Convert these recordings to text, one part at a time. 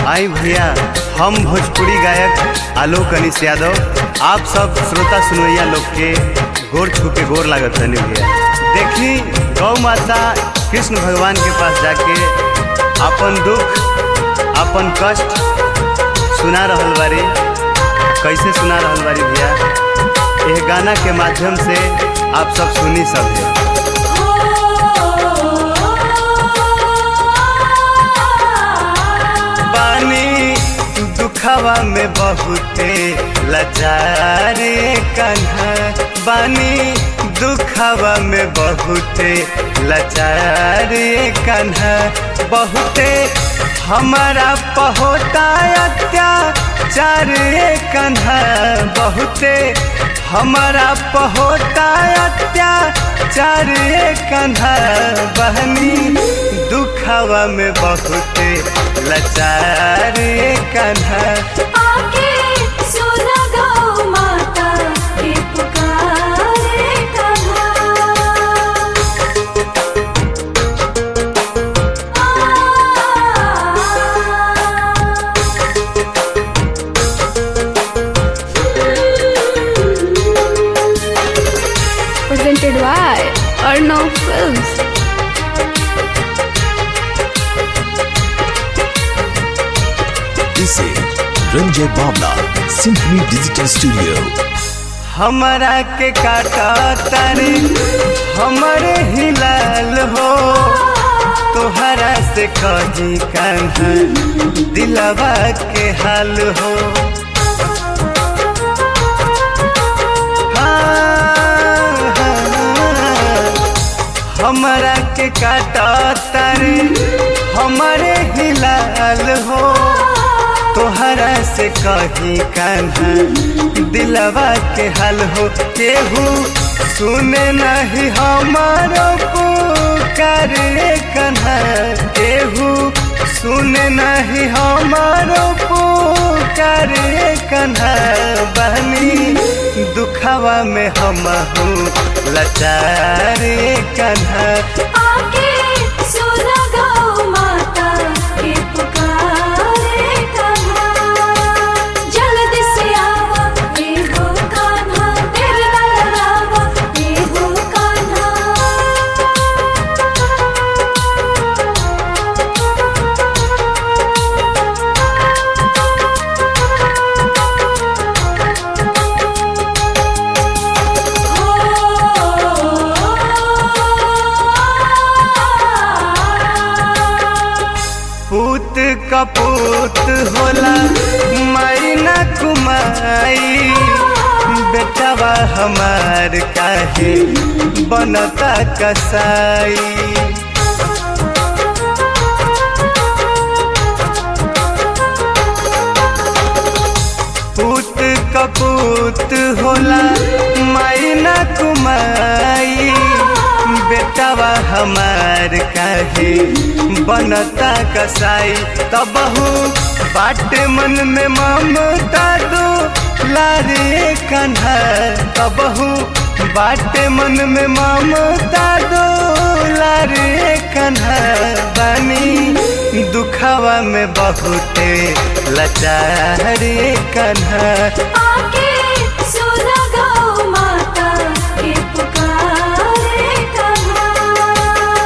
आई भैया हम भोजपुरी गायक आलोक अनिश यादव आप सब श्रोता सुनवैया लोग के गोर छू के गोर लागत हनी भैया देखी गौ माता कृष्ण भगवान के पास जाके अपन दुख अपन कष्ट सुना रहल बारी कैसे सुना रहल बारी भैया यह गाना के माध्यम से आप सब सुनी सब है बानी दुखवा में बहुते लचारे कन्हा बानी दुखवा में बहुते लचारे कन्हा बहुते हमारा पहोता अत्याचार कन्हा बहुते हमारा पहोता अत्याचार कन्हा बहनी दुखवा में बहुते लचार कन्हा आके सुना गौ माता के पुकारे Kanha presented by Arnav Films. This is Ranjay Babla, Symphony Digital Studio. हमारा के काटा तारे हमारे हिलाल हो तोहरा से कही कान्हा दिलवा के हाल हो हाँ, हाँ, हमारा के काटा तारे हमारे हिलाल हो तोहरा से कही कान्हा दिलवा के हाल हो केहू सुने नहीं हमारो पुकार कन्हा केहू सुने नहीं हमारो पुकार कन्हा बहनी दुखवा में हम लाचार कन्हा आके सुना गौ माता के पुकारे कन्हा जल्दी से आवा ये हो कान्हा तेरे लगावा ये हो कान्हा पूत कपूत होला मैना कुमाई बेटवा हमार काहे बनता कसाई पूत कपूत होला मैना कुमाई बेटवा हमार काहे बनता कसाई तबहू बाट मन में ममता दो लारे कन्हा तबहू बाट मन में ममता दो लारे कन्हा बानी दुखवा में बहुते लचारे कन्हा आके सुना गौ माता के पुकारे Kanha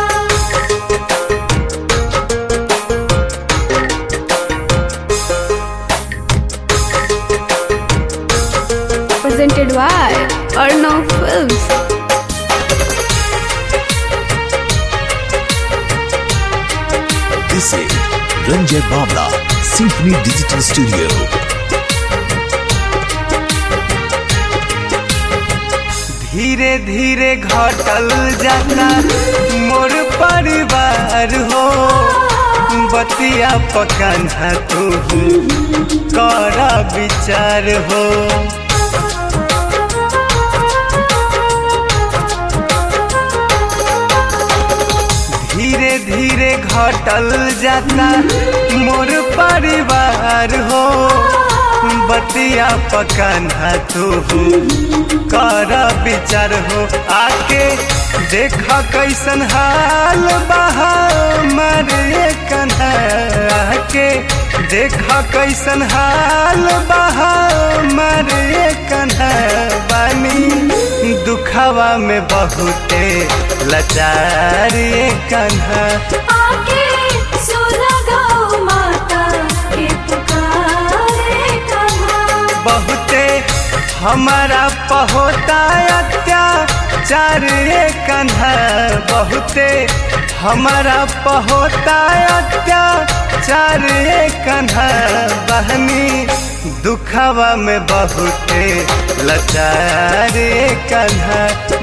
Presented by Arnav Films. This is Ranjay Babla, Symphony Digital Studio. धीरे धीरे घटल जाता मोर परिवार हो बतिया पकाना तू कर विचार हो धीरे धीरे घटल जाता मोर परिवार हो बतिया पकाना तू कर विचार हो आके देख कैसन हाल बहा मरे कन्हा आके देखा कैसन हाल बहा मरे कन्हा बानी दुखवा में बहुते लाचार ये कन्हा आके सुना गौ माता के पुकारे कन्हा बहुते हमारा पहोता अत्याचार ये कन्हा बहुते हमारा पहोता अत्याचार ये कन्हा बहनी दुखवा में बहुते लाचार ये कन्हा